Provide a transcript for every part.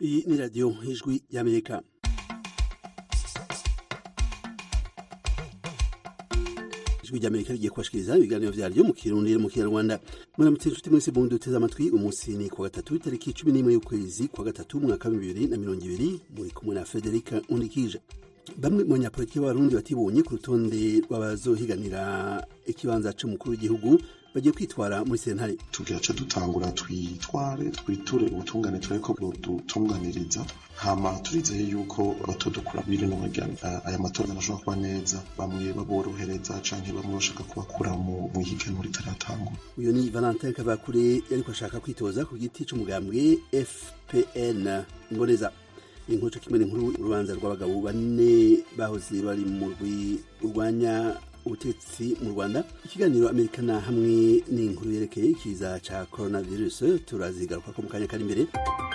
iyi ni radiyo ijwi y'amerika ijwi ry'amerika rigiye kubashikiriza ibiganiro vyaryo mu kirundi no mu kinyarwanda muramutse inshuti mwese bundi duteze amatwi umunsi ni kuwa gatatu itariki cumi n'imwe y'ukwezi kwa gatatu umwaka wa bibiri na mirongo ibiri muri kumwe na federika undikije bamwe mu banyapolitiki b'abarundi batibonye ku rutonde rw'abazohiganira ikibanza c'umukuru w'igihugu bagiye kwitwara muri sentare tugira co dutangura twitware twiture ubutungane tureko budutunganiriza hama turizeye yuko batodukura biri no bagana aya matora anashobora kuba neza bamwe baborohereza canke bamwe bashaka kubakura mu ihiganwa ritaratangura uyu ni valentin kavakure yariko ashaka kwitoza ku giti c'umugambwe fpn mboneza inkuru kimwe n'inkuru urubanza rw'abagabo bane bahoze bari mu rwi urwanya ubutegetsi mu rwanda ikiganiro amerikana hamwe n'inkuru yerekeye ikiza ca coronavirus turazigaruka ko mu kanya kari imbere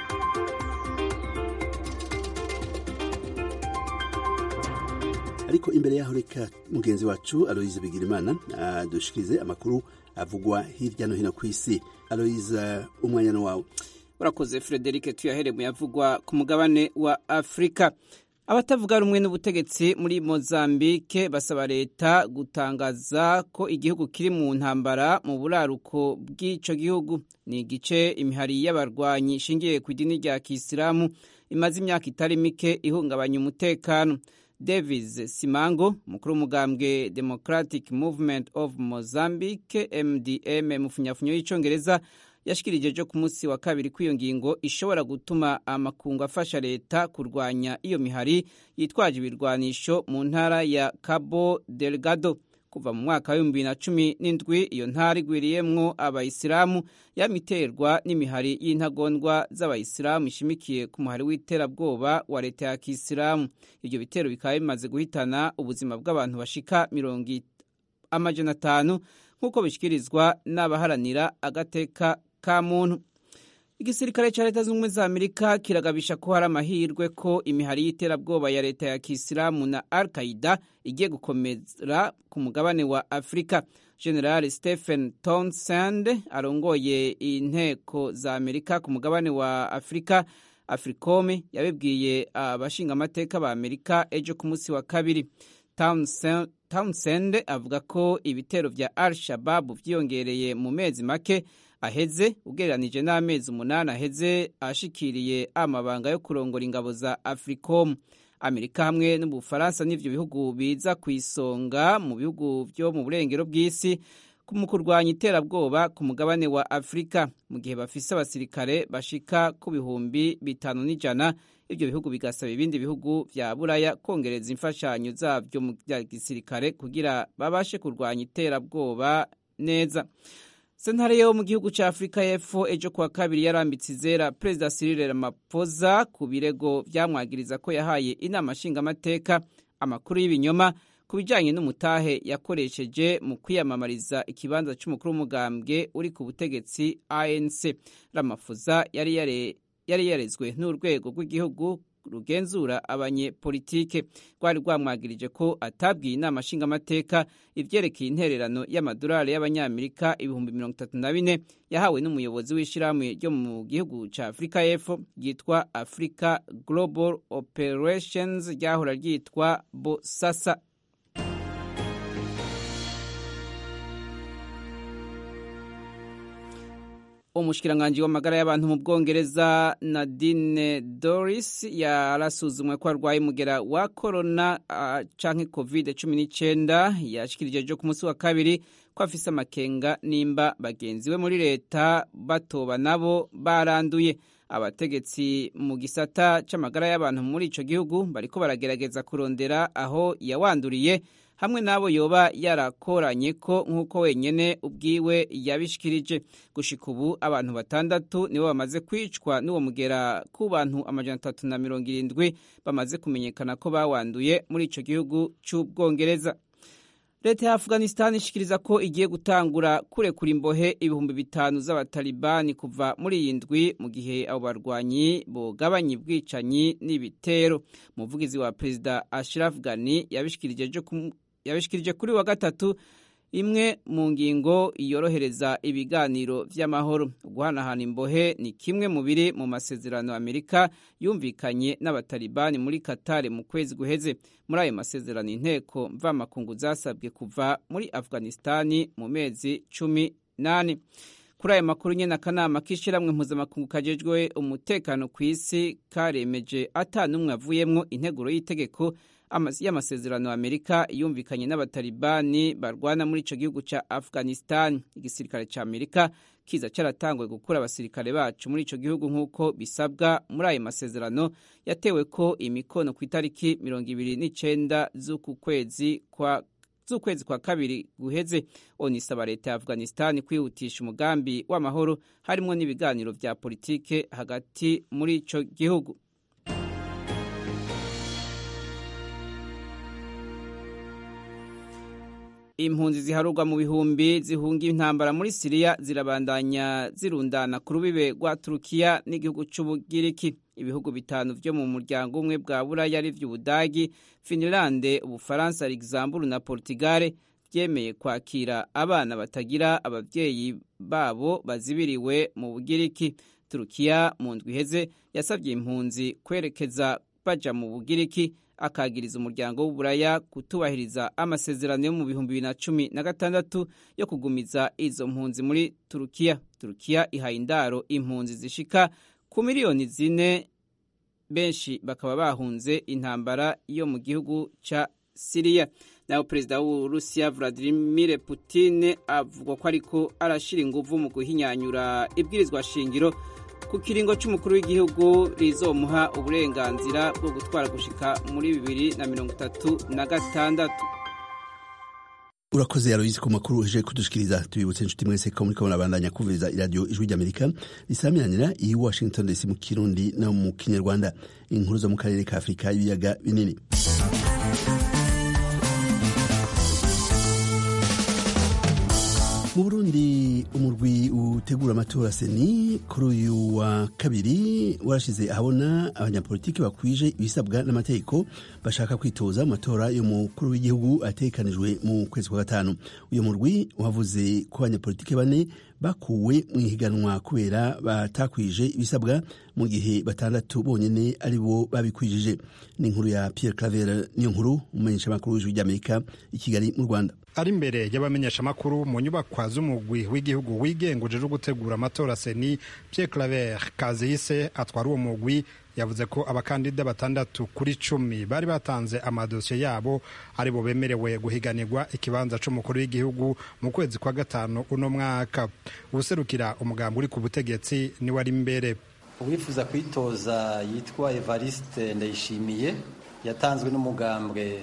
ariko imbere yaho reka mugenzi wacu aloise bigirimana adushikirize amakuru avugwa hirya no hino ku isi aloise umwanya no wawe urakoze frederic tuyahere mu yavugwa ku mugabane wa afurika abatavuga rumwe n'ubutegetsi muri mozambike basaba leta gutangaza ko igihugu kiri mu ntambara mu buraruko bw'ico gihugu ni igice imihari y'abarwanyi ishingiye ku idini rya kisilamu imaze imyaka itari mike ihungabanya umutekano davis simango umukuru w'umugambwe democratic movement of mozambique mdm mu funyafunyo y'icongereza yashikirije ejo ku munsi wa kabiri ko iyo ngingo ishobora gutuma amakungu afasha leta kurwanya iyo mihari yitwaje ibirwanisho mu ntara ya cabo delgado kuva mu mwaka w'ibihumbi bibiri na cumi n'indwi iyo ntara igwiriyemwo abayisilamu yamiterwa n'imihari y'intagondwa z'abayisilamu ishimikiye ku muhari w'iterabwoba wa leta ya kisilamu ibyo bitero bikaba bimaze guhitana ubuzima bw'abantu bashika mirongo amajana atanu nk'uko bishyikirizwa n'abaharanira agateka ka muntu igisirikare cya leta zunze ubumwe za amerika kiragabisha ko hari amahirwe ko imihari y'iterabwoba ya leta ya kisilamu na al qaida igiye gukomera ku mugabane wa afurika general stephen townsend arongoye inteko za amerika ku mugabane wa afurika africome yabibwiye abashingamateka ba amerika ejo ku munsi wa kabiri townsend avuga ko ibitero vya al shababu vyiyongereye mu mezi make aheze ugereranije n'amezi umunani aheze ashikiriye amabanga yo kurongora ingabo za africom amerika hamwe n'ubufaransa n'ivyo bihugu biza ku isonga mu bihugu vyo mu burengero bw'isi mu kurwanya iterabwoba ku mugabane wa afurika mu gihe bafise abasirikare bashika ku bihumbi bitanu n'ijana ibyo bihugu bigasaba ibindi bihugu vya buraya kongereza imfashanyo zavyo mu vya gisirikare kugira babashe kurwanya iterabwoba neza sentare yo mu gihugu ca afurika y'epfo ejo kuwa kabiri yarambitse izera perezida cyril ramaphosa ku birego vyamwagiriza ko yahaye inama nshingamateka amakuru y'ibinyoma ku bijanye n'umutahe yakoresheje mu kwiyamamariza ikibanza c'umukuru w'umugambwe uri ku butegetsi anc ramaphosa yari yare yari yarezwe n'urwego rw'igihugu rugenzura abanyepolitike rwari rwamwagirije ko atabwiye inama nshingamateka ivyerekeye intererano y'amadolari y'abanyamerika ibihumbi mirongo itatu na bine yahawe n'umuyobozi w'ishirahamwe ryo mu gihugu ca afurika y'epfo ryitwa africa global operations ryahora ryitwa bosasa umushikiranganji w'amagara y'abantu mu bwongereza nadine doris yarasuzumwe ko arwaye umugera wa korona uh, canke covid cumi n'icenda yashikirije ejo ku munsi wa kabiri ko afise amakenga nimba bagenzi we muri leta batoba nabo baranduye abategetsi mu gisata c'amagara y'abantu muri ico gihugu bariko baragerageza kurondera aho yawanduriye hamwe n'abo yoba yarakoranye ko nk'uko wenyene ubwiwe yabishikirije gushika ubu abantu batandatu nibo bamaze kwicwa n'uwo mugera ku bantu amajana atatu na mirongo irindwi bamaze kumenyekana ko bawanduye muri ico gihugu c'ubwongereza leta ya afghanistan ishikiriza ko igiye gutangura kurekura imbohe ibihumbi bitanu z'abatalibani kuva muri iyi ndwi mu gihe abo barwanyi bogabanya ubwicanyi n'ibitero umuvugizi wa perezida ashraf ghani yabishikirije kuri wa gatatu imwe mu ngingo yorohereza ibiganiro vy'amahoro guhanahana imbohe ni kimwe mu biri mu masezerano amerika yumvikanye n'abatalibani muri katari mu kwezi guheze muri ayo masezerano inteko mvamakungu zasabwe kuva muri afghanistani mu mezi cumi n'ane kuri aya makuru nyene akanama k'ishiramwe mpuzamakungu kajejwe umutekano ku isi karemeje ata n'umwe avuyemwo integuro y'itegeko y'amasezerano amerika yumvikanye n'abatalibani barwana muri ico gihugu ca afghanistan igisirikare ca amerika kiza caratanguye gukura abasirikare bacu muri ico gihugu nk'uko bisabwa muri ayo masezerano yatewe ko imikono ku itariki mirongo ibiri n'icenda z'uku kwezi kwa z'ukwezi kwa kabiri guheze onisaba leta ya afghanistan kwihutisha umugambi w'amahoro harimwo n'ibiganiro vya politike hagati muri ico gihugu impunzi ziharurwa mu bihumbi zihunga intambara muri siriya zirabandanya zirundana ku rubibe rwa turukiya n'igihugu c'ubugiriki ibihugu bitanu vyo mu muryango umwe bwa buraya ari vy'ubudagi finilande ubufaransa luxembourg na portugal vyemeye kwakira abana batagira abavyeyi babo bazibiriwe mu bugiriki turukiya mu ndwi iheze yasavye impunzi kwerekeza baja mu bugiriki akagiriza umuryango w'uburaya kutubahiriza amasezerano yo mu bihumbi bibiri na cumi na gatandatu yo kugumiza izo mpunzi muri turukiya turukiya ihaye indaro impunzi zishika ku miliyoni zine benshi bakaba bahunze intambara yo mu gihugu ca siriya naho perezida w'uburusiya vladimir putin avugwa ko ariko arashira inguvu mu guhinyanyura ibwirizwa shingiro ku kiringo cy'umukuru w'igihugu rizomuha uburenganzira bwo gutwara gushika muri bibiri na mirongo itatu na gatandatu urakoze yaroyizi ku makuru uje kudushikiriza tubibutse inshuti mwese ko muriko murabandanya kumviriza iradiyo ijwi ry'amerika risamiranira iyi washington dc mu kirundi no mu kinyarwanda inkuru zo mu karere ka afurika y'ibiyaga binini mu burundi umurwi utegura amatora seni kuri uyu wa kabiri warashize ahabona abanyapolitiki bakwije ibisabwa n'amategeko bashaka kwitoza mu matora y'umukuru w'igihugu atekanijwe mu kwezi kwa gatanu uyu murwi wavuze ko abanyapolitiki bane bakuwe mu ihiganwa kubera batakwije ibisabwa mu gihe batandatu bonyene ari bo babikwijije ni inkuru ya Pierre Claver niyo nkuru umumenyeshamakuru w'ijwi ry'Amerika i Kigali mu Rwanda ari imbere y'abamenyeshamakuru mu nyubakwa z'umugwi w'igihugu wigenga uje gutegura amatora seni Pierre Claver Kazihise atwara uwo mugwi yavuze ko abakandida batandatu kuri cumi bari batanze amadosiye yabo ari bo bemerewe guhiganirwa ikibanza c'umukuru w'igihugu mu kwezi kwa gatanu uno mwaka ubuserukira umugambi uri ku butegetsi niwe ari imbere uwifuza kwitoza yitwa Evariste Ndayishimiye yatanzwe n'umugambwe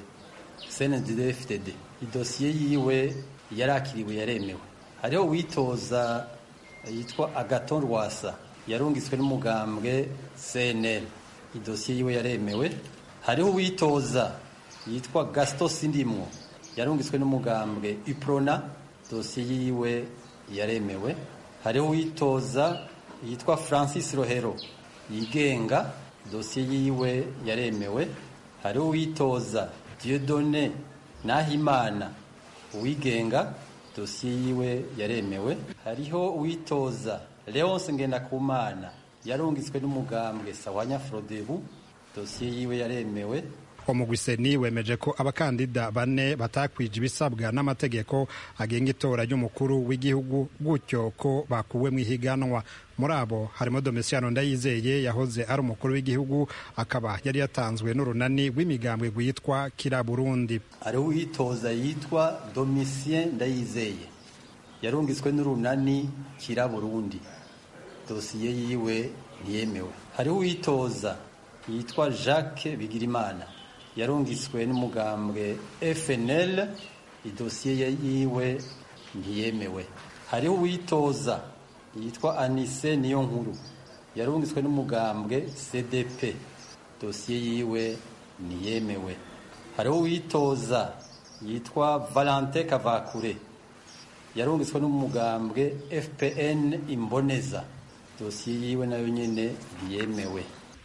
CNDD-FDD idosiye yiwe yarakiriwe yaremewe hariho uwitoza yitwa Agaton Rwasa yarungitswe n'umugambwe CNL idosiye yiwe yaremewe hariho uwitoza yitwa Gaston Sindimwo yarungitswe n'umugambwe Uprona dosiye yiwe yaremewe hariho uwitoza yitwa Francis Rohero yigenga dosiye yiwe yaremewe hariho uwitoza Dieudonné Nahimana uwigenga dosiye yiwe yaremewe hariho uwitoza Leonce Ngendakumana yarungitswe n'umugambwe Sawanya Frodebu dosiye yiwe yaremewe umugwiseni wemeje ko abakandida bane batakwije ibisabwa n'amategeko agenga itora ry'umukuru w'igihugu gutyo ko bakuwe mu ihiganwa muri abo harimo Domitiano Ndayizeye yahoze ari umukuru w'igihugu akaba yari yatanzwe n'urunani rw'imigambwe rwitwa Kira Burundi hariho uwitoza yitwa Domitien Ndayizeye yarungitswe n'urunani Kira Burundi dosiye yiwe ntiyemewe hariho uwitoza yitwa Jacques Bigirimana yarungitswe n'umugambwe FNL idosiye yiwe ntiyemewe hariho uwitoza yitwa Anise niyo nkuru yarungitswe n'umugambwe CDP dosiye yiwe ntiyemewe hariho uwitoza yitwa Valentin Kavakure yarungitswe n'umugambwe FPN Imboneza dosiye yiwe nayo nyene ntiyemewe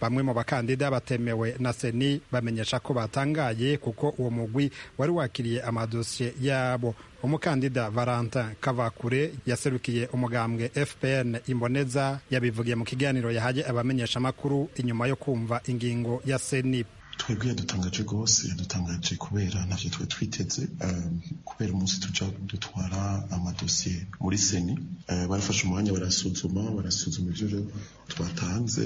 bamwe mu bakandida batemewe na seni bamenyesha ko batangaye kuko uwo mugwi wari wakiriye amadosiye yabo umukandida valentin kavakure yaserukiye umugambwe fpn imboneza yabivugiye mu kiganiro yahaye abamenyeshamakuru inyuma yo kumva ingingo ya seni twebwe yadutangaje rwose yadutangaje kubera ntavyo twe twiteze kubera umunsi tuja dutwara amadosiye muri seni barafashe umwanya barasuzuma barasuzuma ivyo twatanze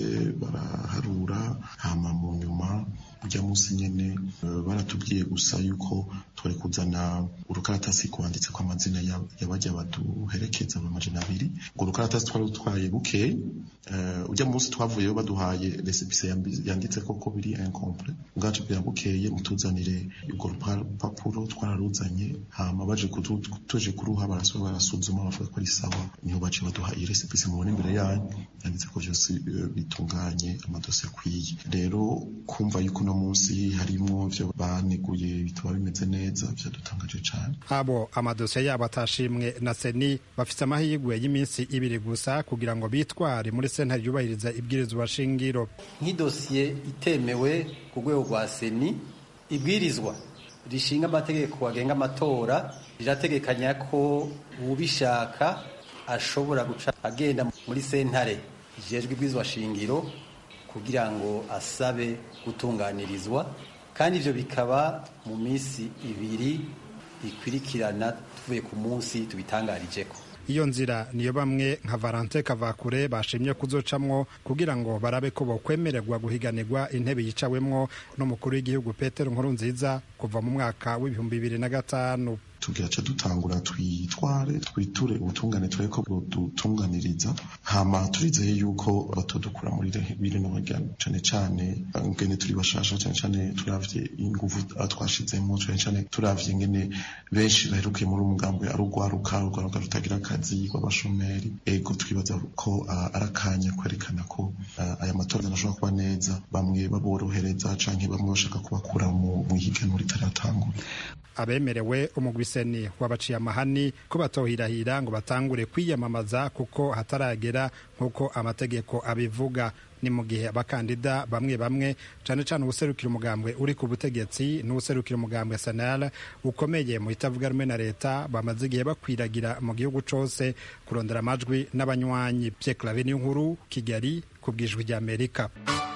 baraharura hama mu nyuma ujya munsi nyene baratubwiye gusa yuko twari kuzana urukaratasi kwanditse ko amazina y'abajya baduherekeza amajana abiri ngo urukaratasi twari dutwaye bukeye ujya munsi twavuyeyo baduhaye resepise yanditse koko biri incomple ubwacu bwa bukeye mutuzanire urwo rupapuro twararuzanye hama baje tuje kuruha barasura barasuzuma bavuga ko ari sawa niho bace baduha iyi resepise mubona imbere yanyu yanditse ko vyose bitunganye amadosiye akwiye rero kumva yuko uno munsi harimwo vyo baneguye bitaba bimeze neza vyadutangaje cane abo amadosiye yabo atashimwe na seni bafite amahirwe y'iminsi ibiri gusa kugira ngo bitware muri sentare yubahiriza ibwirizwa shingiro nk'idosiye itemewe ku rwego rwa seni ibwirizwa rishinga amategeko agenga amatora rirategekanya ko ubishaka ashobora guca agenda muri sentare ijejwe ibwirizwa shingiro kugira ngo asabe gutunganirizwa kandi ibyo bikaba mu minsi ibiri ikurikirana tuvuye ku munsi tubitangarijeko iyo nzira niyo bamwe nka valente kavakure bashimye kuzocamwo kugira ngo barabe ko bokwemererwa guhiganirwa intebe yicawemwo n'umukuru w'igihugu petero nkuru nziza kuva mu mwaka w'ibihumbi bibiri na gatanu tugaca dutangura twitware twiture ubutungane turebe ko budutunganiriza hama turizeye yuko batodukura muri bino bagana cane cane ngene turi bashasha cane cane turavye inguvu twashizemo cane cane turavye ngene benshi baherukiye muri umugambwe ari urwaruka urwaruka rutagira akazi rw'abashomeri ego twibaza ko ari akanya kwerekana ko aya matora anashobora kuba neza bamwe baborohereza canke bamwe bashaka kubakura mu ihiganwa ritaratangura abemerewe umugwiseni wabaciye amahani ko batohirahira ngo batangure kwiyamamaza kuko hataragera nk'uko amategeko abivuga ni mu gihe abakandida bamwe bamwe cyane cyane uwuserukira umugambwe uri ku butegetsi n'uwuserukira umugambwe sanara ukomeye mu itavuga rumwe na leta bamaze igihe bakwiragira mu gihugu cyose kurondera amajwi n'abanywanyi Pierre Claver nkuru Kigali ku bwijwi ry'Amerika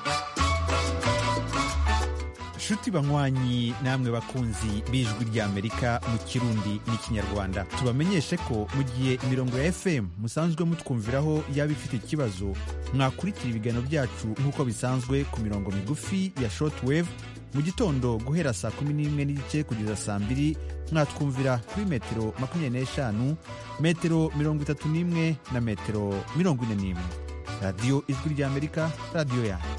nshuti banywanyi namwe bakunzi b'ijwi ry'amerika mu kirundi n'ikinyarwanda tubamenyeshe ko mu gihe imirongo ya fm musanzwe mutwumviraho yaba ifite ikibazo mwakurikira ibiganiro byacu nk'uko bisanzwe ku mirongo migufi ya shortwave mu gitondo guhera saa kumi n'imwe n'igice kugeza saa mbiri mwatwumvira kuri metero makumyabiri n'eshanu metero mirongo itatu n'imwe na metero mirongo ine n'imwe radiyo ijwi ry'amerika radiyo yanyu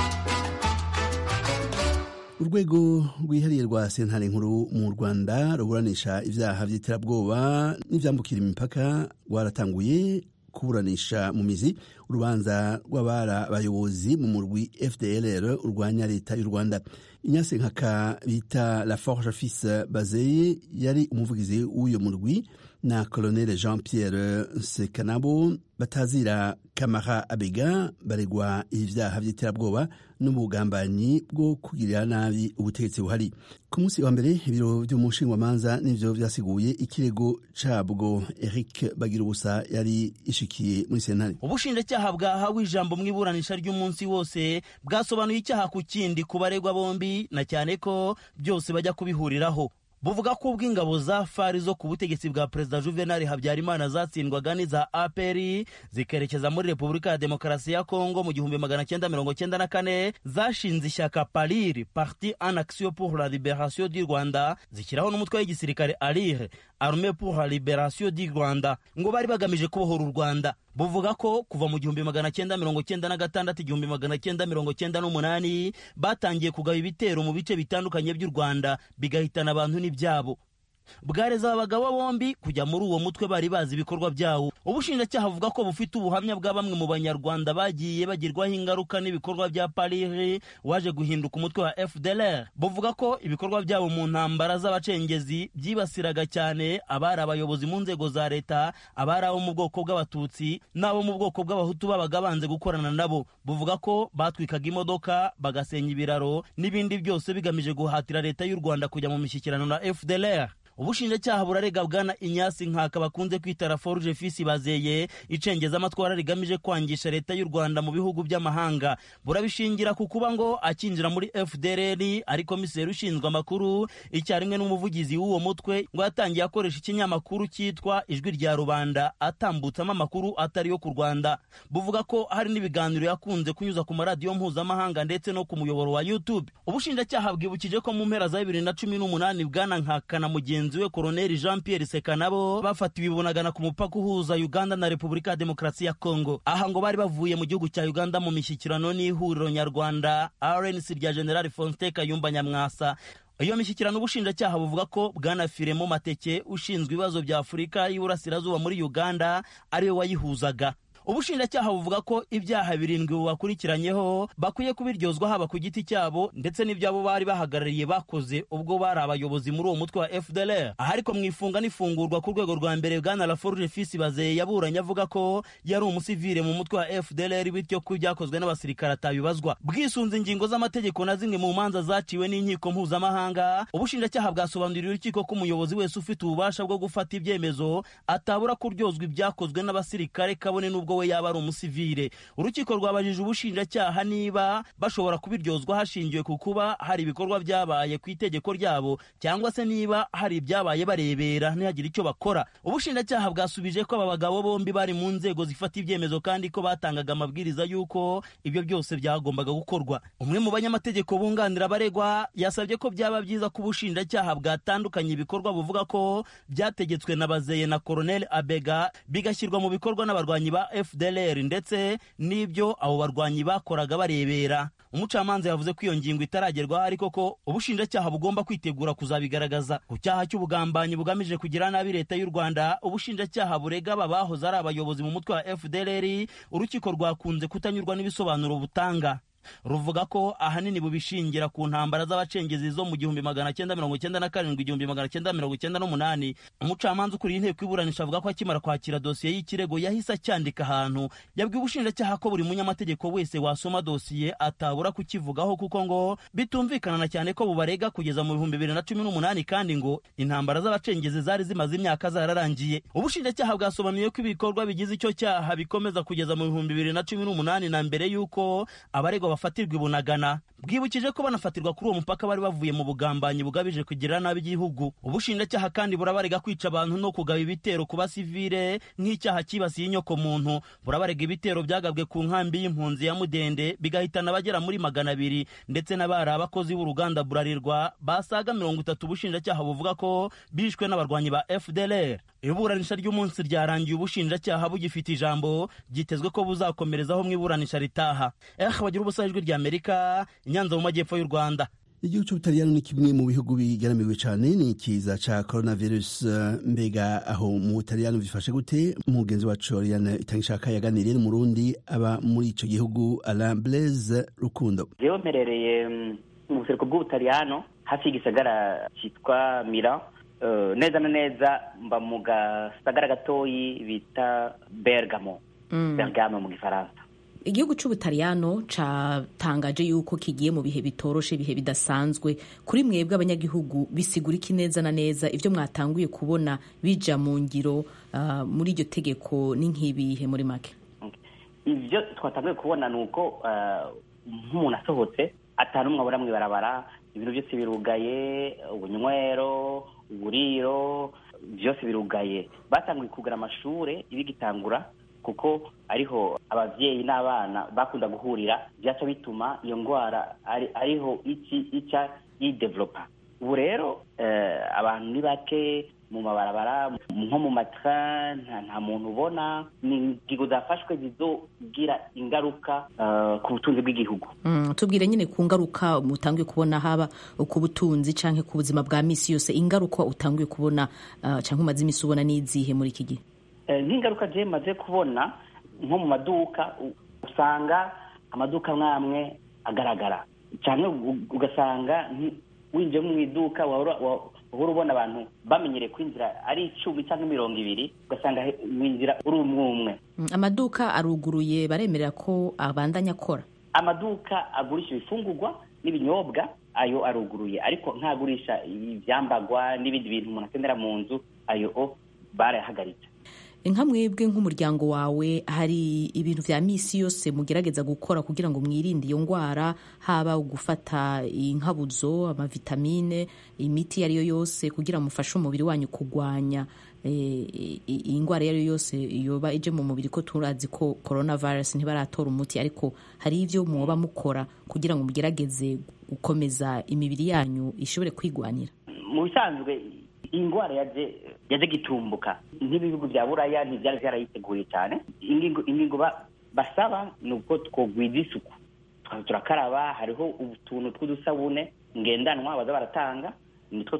urwego rwihariye rwa sentare nkuru mu rwanda ruburanisha ibyaha by'iterabwoba n'ibyambukira imipaka rwaratanguye kuburanisha mu mizi urubanza rw'abara bayobozi mu murwi fdlr urwanya leta y'u rwanda inyase nkaka bita la forge fils bazeye yari umuvugizi w'uyo murwi na colonel jean pierre sekanabo batazira kamara abega baregwa ibyaha by'iterabwoba n'ubugambanyi bwo kugirira nabi ubutegetsi buhari ku munsi wa mbere ibiro by'umushingamanza n'ivyo vyasiguye ikirego cabwo eric bagira ubusa yari ishikiye muri sentare ubushinjacyaha bwahawe ijambo mu iburanisha ry'umunsi wose bwasobanuye icyaha ku kindi ku baregwa bombi na cyane ko byose bajya kubihuriraho buvuga ko ubwo ingabo za fari zo ku butegetsi bwa perezida juvenal habyarimana zatsindwaga n'iza aperi zikerekeza muri repubulika ya demokarasi ya kongo mu gihumbi magana cyenda mirongo cyenda na kane zashinze ishyaka pariri parti en action pour la liberation du rwanda zishyiraho n'umutwe w'igisirikare arire arme pour la liberation du rwanda ngo bari bagamije kubohora u rwanda buvuga ko kuva mu gihumbi magana cyenda mirongo cyenda na gatandatu igihumbi magana cyenda mirongo cyenda n'umunani batangiye kugaba ibitero mu bice bitandukanye by'u rwanda bigahitana abantu n'ibyabo bwareza abagabo bombi kujya muri uwo mutwe bari bazi ibikorwa byawo ubushinjacyaha buvuga ko bufite ubuhamya bwa bamwe mu banyarwanda bagiye bagirwaho ingaruka n'ibikorwa bya parire waje guhinduka umutwe wa fdlr buvuga ko ibikorwa byabo mu ntambara z'abacengezi byibasiraga cyane abari abayobozi mu nzego za leta abari abo mu bwoko bw'abatutsi n'abo mu bwoko bw'abahutu babaga banze gukorana nabo buvuga ko batwikaga imodoka bagasenya ibiraro n'ibindi byose bigamije guhatira leta y'u rwanda kujya mu mishyikirano na fdlr ubushinjacyaha burarega bwana inyasi nkaka bakunze kwita raforuje fisi bazeye icengeza amatwara rigamije kwangisha leta y'u rwanda mu bihugu by'amahanga burabishingira ku kuba ngo akinjira muri fdrr ari komiseri ushinzwe amakuru icyarimwe n'umuvugizi w'uwo mutwe ngo yatangiye akoresha ikinyamakuru cyitwa ijwi rya rubanda atambutsamo amakuru atari yo ku rwanda buvuga ko hari n'ibiganiro yakunze kunyuza ku maradiyo mpuzamahanga ndetse no ku muyoboro wa youtube ubushinjacyaha bwibukije ko mu mpera za bibiri na cumi n'umunani bwana nkaka na mugenzi mugenzi we koroneli jean pierre seka nabo bafatiwe ibunagana ku mupaka uhuza uganda na repubulika ya demokarasi ya kongo aha ngo bari bavuye mu gihugu cya uganda mu mishyikirano n'ihuriro nyarwanda rnc rya general fonste kayumba nyamwasa iyo mishyikirano ubushinjacyaha buvuga ko bwana firemo mateke ushinzwe ibibazo bya afurika y'iburasirazuba muri uganda ariwe wayihuzaga ubushinjacyaha buvuga ko ibyaha birindwi bubakurikiranyeho bakwiye kubiryozwa haba ku giti cyabo ndetse n'ibyabo bari bahagarariye bakoze ubwo bari abayobozi muri uwo mutwe wa fdlr aha ariko mu ifunga n'ifungurwa ku rwego rwa mbere bwana laforge fisi bazeye yaburanye avuga ko yari umusivire mu mutwe wa fdlr bityo ko ibyakozwe n'abasirikare atabibazwa bwisunze ingingo z'amategeko na zimwe mu manza zaciwe n'inkiko mpuzamahanga ubushinjacyaha bwasobanuriye urukiko ko umuyobozi wese ufite ububasha bwo gufata ibyemezo atabura kuryozwa ibyakozwe n'abasirikare kabone n'ubwo we yaba ari umusivire urukiko rwabajije ubushinjacyaha niba bashobora kubiryozwa hashingiwe ku kuba hari ibikorwa byabaye ku itegeko ryabo cyangwa se niba hari ibyabaye barebera ntihagire icyo bakora ubushinjacyaha bwasubije ko aba bagabo bombi bari mu nzego zifata ibyemezo kandi ko batangaga amabwiriza y'uko ibyo byose byagombaga gukorwa umwe mu banyamategeko bunganira abaregwa yasabye ko byaba byiza ko ubushinjacyaha bwatandukanye ibikorwa buvuga ko byategetswe na bazeye na koroneli abega bigashyirwa mu bikorwa n'abarwanyi ba fdlr ndetse n'ibyo abo barwanyi bakoraga barebera umucamanza yavuze ko iyo ngingo itaragerwaho ariko ko ubushinjacyaha bugomba kwitegura kuzabigaragaza ku cyaha cy'ubugambanyi bugamije kugira nabi leta y'u rwanda ubushinjacyaha burega aba bahoze ari abayobozi mu mutwe wa fdlr urukiko rwakunze kutanyurwa n'ibisobanuro butanga ruvuga ko ahanini bubishingira ku ntambara z'abacengezi zo mu gihumbi magana cyenda mirongo cyenda na karindwi igihumbi magana cyenda mirongo cyenda n'umunani umucamanza ukuriye inteko iburanisha avuga ko akimara kwakira dosiye y'ikirego yahise acyandika ahantu yabwiye ubushinjacyaha ko buri munyamategeko wese wasoma dosiye atabura kukivugaho kuko ngo bitumvikana na cyane ko bubarega kugeza mu bihumbi bibiri na cumi n'umunani kandi ngo intambara z'abacengezi zari zimaze imyaka zararangiye ubushinjacyaha bwasobanuye ko ibikorwa bigize icyo cyaha bikomeza kugeza mu bihumbi bibiri na cumi n'umunani na mbere y'uko abaregwa bafatirwa ibunagana bwibukije ko banafatirwa kuri uwo mupaka bari bavuye mu bugambanyi bugabije kugirira nabi igihugu ubushinjacyaha kandi burabarega kwica abantu no kugaba ibitero ku basivile nk'icyaha cyibasiye inyoko muntu burabarega ibitero byagabwe ku nkambi y'impunzi ya mudende bigahitana abagera muri magana abiri ndetse n'abari abakozi b'uruganda burarirwa basaga mirongo itatu ubushinjacyaha buvuga ko bishwe n'abarwanyi ba fdlr iburanisha ry'umunsi ryarangiye ubushinjacyaha bugifite ijambo byitezwe ko buzakomerezaho mu iburanisha ritaha eh bagira ubusa ijwi rya amerika inyanza mu majyepfo y'u rwanda igihugu cy'ubutaliyano ni kimwe mu bihugu bigaramiwe cyane n'ikiza cya coronavirus mbega aho mu butaliyano bifashe gute umugenzi wacu oriane itangishaka yaganiriye n'umurundi aba muri icyo gihugu alain blaise rukundo jewe mperereye mu buseruko bw'ubutaliyano hafi y'igisagara cyitwa mira neza na neza mba mu gasagara gatoyi bita bergamo bergamo mu gifaransa igihugu cy'ubutaliyano catangaje yuko kigiye mu bihe bitoroshe ibihe bidasanzwe kuri mwebwe abanyagihugu bisigura iki neza na neza ibyo mwatanguye kubona bija mu ngiro uh, muri iryo tegeko ni nk'ibihe muri make ibyo twatanguye kubona ni uko nk'umuntu asohotse atanu umwe abura mw'ibarabara ibintu byose birugaye ubunywero uburiro byose birugaye batanguye kugura amashuri ibigitangura kuko ariho ababyeyi n'abana bakunda guhurira byaca bituma iyo ndwara ariho iki ica yidevelopa ubu rero abantu ni bake mu mabarabara nko mu matara nta muntu ubona ni ingingo zafashwe zizogira ingaruka ku butunzi bw'igihugu tubwire nyine ku ngaruka utangiye kubona haba ku butunzi cyangwa ku buzima bwa misi yose ingaruka utangiye kubona cyangwa umaze iminsi ubona n'izihe muri iki gihe nk'ingaruka je maze kubona nko mu maduka usanga amaduka amwe amwe agaragara cyane ugasanga winjiye mu iduka wahora ubona abantu bamenyereye kwinjira ari icumi cyangwa mirongo ibiri ugasanga winjira uri umwe umwe amaduka aruguruye baremerera ko abandanya akora amaduka agurisha ibifungurwa n'ibinyobwa ayo aruguruye ariko ntagurisha ibyambagwa n'ibindi bintu umuntu akenera mu nzu ayo barayahagaritse nka mwebwe nk'umuryango wawe hari ibintu vya misi yose mugerageza gukora kugira ngo mwirinde iyo ndwara haba gufata inkabuzo amavitamine imiti iyo ari yo yose kugira mufashe umubiri wanyu kurwanya iyi ndwara iyo ari yo yose yoba ije mu mubiri ko turazi ko coronavirus ntibaratora umuti ariko hari ibyo mwoba mukora kugira ngo mugerageze gukomeza imibiri yanyu ishobore kwigwanira mu bisanzwe iyi ndwara yaje yaje gitumbuka nk'ibihugu bya buraya ntibyari byarayiteguye cyane ingingo basaba ni uko twogwiza isuku turakaraba hariho utuntu tw'udusabune ngendanwa baza baratanga nitwo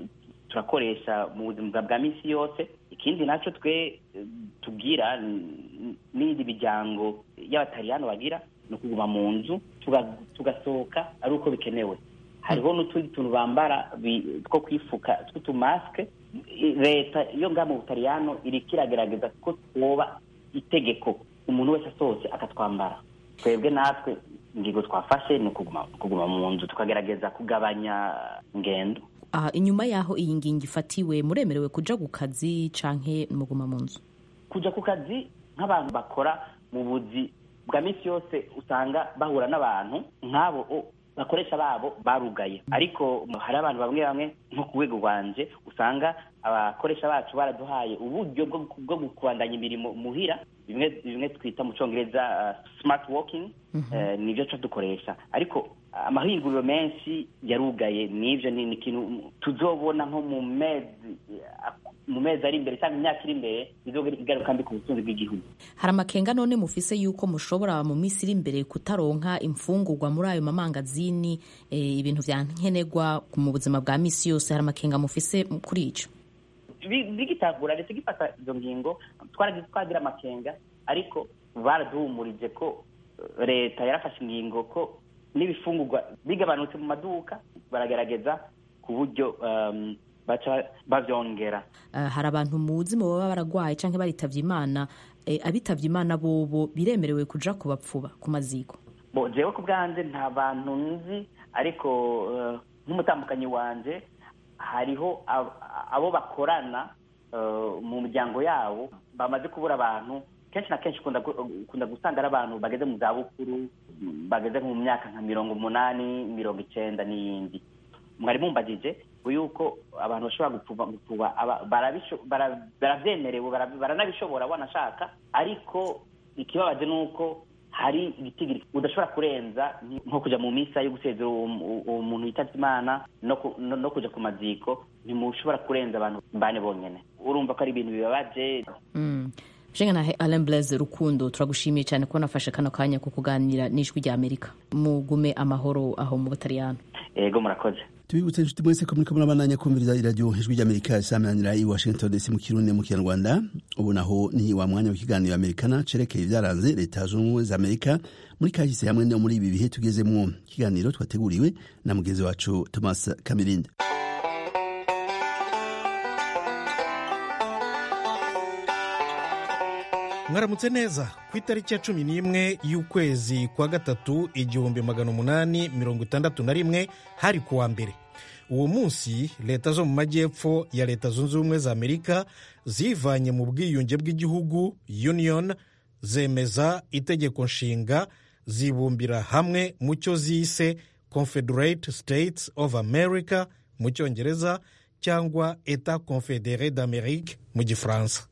turakoresha mu buzima bwa minsi yose ikindi nacyo twe tubwira n'indi miryango y'abatariyani bagira ni ukuguma mu nzu tugasohoka ari uko bikenewe hariho n'utundi tuntu bambara two kwifuka tw'utumasike leta yo ngaha mu butaliyano iriko iragerageza ko twoba itegeko umuntu wese asohotse akatwambara twebwe natwe ingingo twafashe ni ukuguma mu nzu tukagerageza kugabanya ingendo inyuma y'aho iyi ngingo ifatiwe muremerewe kuja ku kazi canke muguma mu nzu kuja ku kazi nk'abantu bakora mu buzi bwa minsi yose usanga bahura n'abantu nk'abo bakoresha babo barugaye ariko hari abantu bamwe bamwe nko ku rwego rwanje usanga abakoresha bacu baraduhaye uburyo bwo kubandanya imirimo muhira bimwe bimwe twita mu cyongereza smart working nibyo cyo dukoresha ariko amahinguriro menshi yarugaye n'ibyo ni ikintu tuzobona nko mu mezi mu mezi ari imbere cyangwa imyaka iri imbere bizogira ingaruka mbi ku butunzi bw'igihugu hari amakenga none mufise yuko mushobora mu minsi iri imbere kutaronka imfungurwa muri ayo mamangazini ibintu vya nkenerwa mu buzima bwa misi yose hari amakenga mufise kuri ico bigitangura leta igifata izo ngingo twagira amakenga ariko baraduhumurije ko leta yarafashe ingingo ko n'ibifungurwa bigabanutse mu maduka baragerageza ku buryo baca bavyongera hari abantu muzi mu baba baragwaye canke baritavye imana abitavye imana bobo biremerewe kuja kubapfuba ku maziko bo jewe ku bwanje nta bantu nzi ariko nk'umutambukanyi wanje hariho abo bakorana mu miryango yabo bamaze kubura abantu kenshi na kenshi ukunda gusanga ari abantu bageze mu zabukuru bageze mu myaka nka mirongo umunani mirongo icenda n'iyindi mwari mumbagije yuko abantu bashobora gupfuba baravyemerewe baranabishobora banashaka ariko ikibabaje ni uko hari igitigiri udashobora kurenza nko kuja mu misa yo gusezera uwo muntu yitavye imana no kuja ku maziko ntimushobora kurenza abantu bane bonyene urumva ko ari ibintu bibabaje jenga na Alain Blaise Rukundo turagushimiye cyane ko nafashe kano kanya ko kuganira n'ijwi rya Amerika mugume amahoro aho mu Butaliyano yego murakoze tubibutse inshuti mwese ko muriko murabandanya kumviriza iradiyo ijwi ry'amerika isamanira i washington dc mu kirundi mu kinyarwanda ubu naho ni wa mwanya w'ikiganiro amerikana cerekeye ibyaranze leta zunze ubumwe za amerika muri kahise hamwe no muri ibi bihe tugezemwo ikiganiro twateguriwe na mugenzi wacu thomas kamirinde mwaramutse neza ku itariki ya cumi n'imwe y'ukwezi kwa gatatu igihumbi magana umunani mirongo itandatu na rimwe hari kuwa mbere uwo munsi leta zo mu majyepfo ya leta zunze ubumwe za amerika zivanye mu bwiyunge bw'igihugu union zemeza itegeko nshinga zibumbira hamwe mu cyo zise confederate states of america mu cyongereza cyangwa etat confedere d'amerique mu gifaransa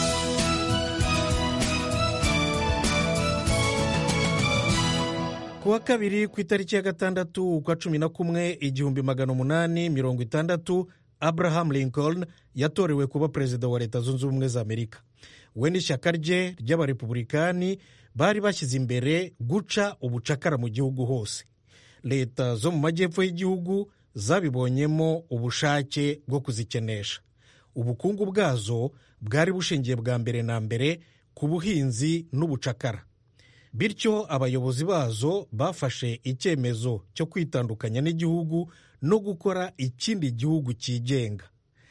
ku wa kabiri ku itariki ya gatandatu ukwa cumi na kumwe igihumbi magana umunani mirongo itandatu abraham lincoln yatorewe kuba perezida wa leta zunze ubumwe za amerika we n'ishyaka rye ry'abarepubulikani bari bashyize imbere guca ubucakara mu gihugu hose leta zo mu majyepfo y'igihugu zabibonyemo ubushake bwo kuzikenesha ubukungu bwazo bwari bushingiye bwa mbere na mbere ku buhinzi n'ubucakara bityo abayobozi bazo bafashe icyemezo cyo kwitandukanya n'igihugu no gukora ikindi gihugu cyigenga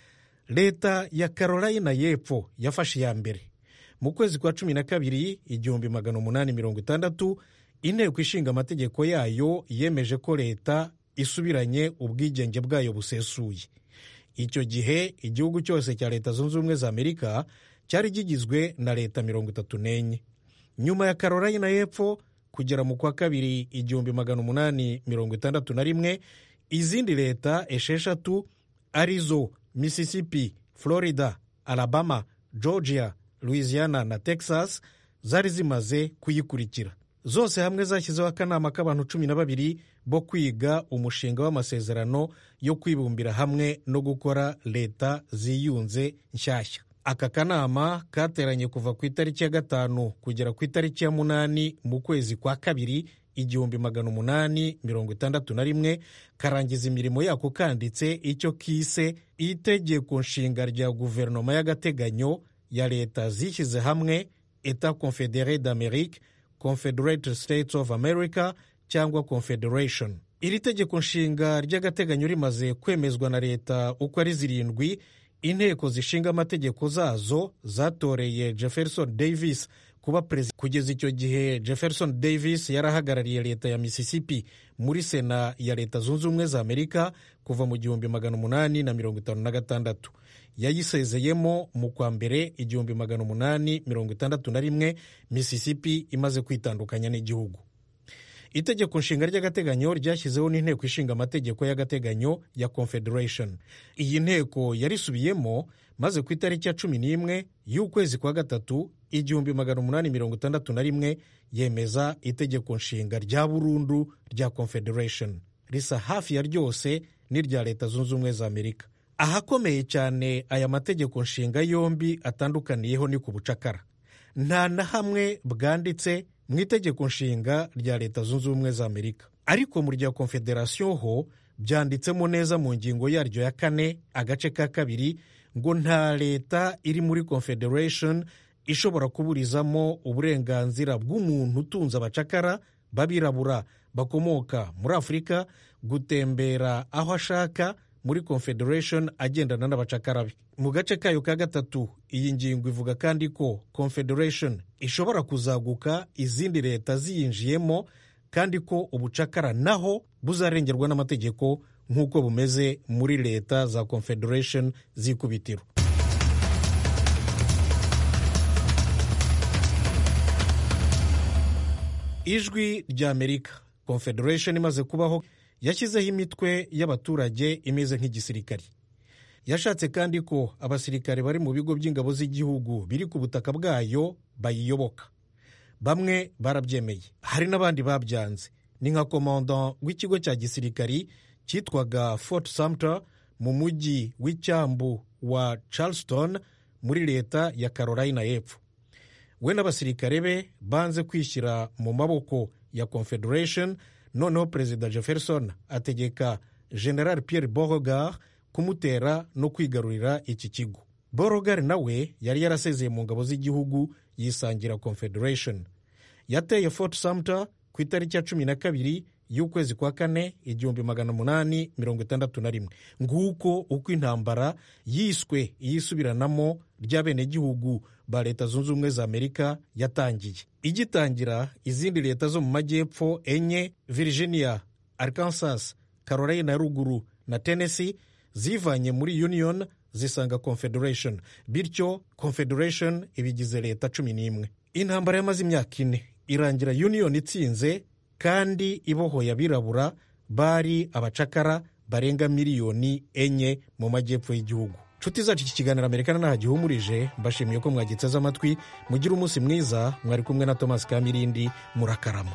leta ya carolina y'epfo yafashe iya mbere mu kwezi kwa cumi na kabiri igihumbi magana umunani mirongo itandatu inteko ishinga amategeko yayo yemeje ko leta isubiranye ubwigenge bwayo busesuye icyo gihe igihugu cyose cya leta zunze ubumwe za amerika cyari kigizwe na leta mirongo itatu n'enye nyuma ya carolina y'epfo kugera mu kwa kabiri igihumbi magana umunani mirongo itandatu na rimwe izindi leta esheshatu arizo mississippi florida alabama georgia louisiana na texas zari zimaze kuyikurikira zose hamwe zashyizeho akanama k'abantu cumi na babiri bo kwiga umushinga w'amasezerano yo kwibumbira hamwe no gukora leta ziyunze nshyashya aka kanama kateranye kuva ku itariki ya gatanu kugera ku itariki ya munani mu kwezi kwa kabiri igihumbi magana umunani mirongo itandatu na rimwe karangiza imirimo yako kanditse icyo kise itegeko nshinga rya guverinoma y'agateganyo ya leta zishyize hamwe etat confedere d'amerique confederate states of america cyangwa confederation iri tegeko nshinga ry'agateganyo rimaze kwemezwa na leta uko ari zirindwi inteko zishinga amategeko zazo zatoreye jefferson davis kuba perezida kugeza icyo gihe jefferson davis yari ahagarariye leta ya mississippi muri sena ya leta zunze ubumwe za amerika kuva mu gihumbi magana umunani na mirongo itanu na gatandatu yayisezeyemo mu kwa mbere igihumbi magana umunani mirongo itandatu na rimwe mississippi imaze kwitandukanya n'igihugu itegeko nshinga ry'agateganyo ryashyizeho n'inteko ishinga amategeko y'agateganyo ya confederation iyi nteko yarisubiyemo maze ku itariki ya cumi n'imwe y'ukwezi kwa gatatu igihumbi magana umunani mirongo itandatu na rimwe yemeza itegeko nshinga rya burundu rya confederation risa hafi ya ryose n'irya leta zunze ubumwe za amerika ahakomeye cyane aya mategeko nshinga yombi atandukaniyeho ni ku bucakara nta na hamwe bwanditse mu itegeko nshinga rya leta zunze ubumwe za amerika ariko mu rya confederation ho byanditsemo neza mu ngingo yaryo ya kane agace ka kabiri ngo nta leta iri muri confederation ishobora kuburizamo uburenganzira bw'umuntu utunze abacakara b'abirabura bakomoka muri afurika gutembera aho ashaka muri confederation agendana n'abacakara be mu gace kayo ka gatatu iyi ngingo ivuga kandi ko confederation ishobora kuzaguka izindi leta ziyinjiyemo kandi ko ubucakara naho buzarengerwa n'amategeko nk'uko bumeze muri leta za confederation z'ikubitiro ijwi rya amerika confederation imaze kubaho yashyizeho imitwe y'abaturage imeze nk'igisirikari yashatse kandi ko abasirikare bari mu bigo by'ingabo z'igihugu biri ku butaka bwayo bayiyoboka bamwe barabyemeye hari n'abandi babyanze ni nka komanda w'ikigo cya gisirikari cyitwaga fort sumter mu mujyi w'icyambu wa charleston muri leta ya carolina y'epfo we n'abasirikare be banze kwishyira mu maboko ya confederation noneho perezida jefferson ategeka general pierre beauregard kumutera no kwigarurira iki kigo beauregard nawe yari yarasezeye mu ngabo z'igihugu yisangira confederation yateye fort sumter ku itariki ya cumi na kabiri y'ukwezi kwa kane igihumbi magana umunani mirongo itandatu na rimwe nguko uko intambara yiswe iyisubiranamo ry'abenegihugu ba leta zunze ubumwe za amerika yatangiye igitangira izindi leta zo mu majyepfo enye virginia arkansas carolina ya ruguru na tennessee zivanye muri union zisanga confederation bityo confederation ibigize leta cumi n'imwe intambara yamaze imyaka ine irangira union itsinze kandi ibohoye abirabura bari abacakara barenga miliyoni enye mu majyepfo y'igihugu nshuti zacu iki kiganiro amerika ntaho gihumurije mbashimiye ko mwagiteze amatwi mugire umunsi mwiza mwari kumwe na thomas kamirindi murakarama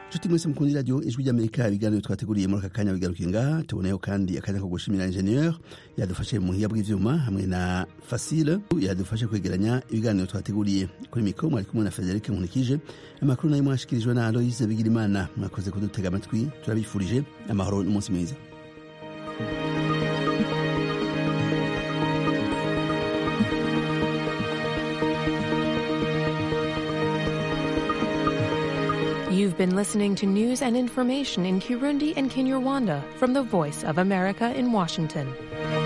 nshuti mwese mukunda iradiyo ijwi ry'amerika ibiganiro twateguriye muri aka kanya bigarukiye ngaha tuboneyeho kandi akanya ko gushimira ingenieur yadufashe mu buhinga bw'ivyuma hamwe na fasile yadufashe kwegeranya ibiganiro twateguriye kuri mikoro mwari kumwe na frederic nkunikije amakuru nayo mwashikirijwe na aloise bigirimana mwakoze kudutega amatwi turabifurije amahoro n'umunsi mwiza You've been listening to news and information in Kirundi and Kinyarwanda from the Voice of America in Washington.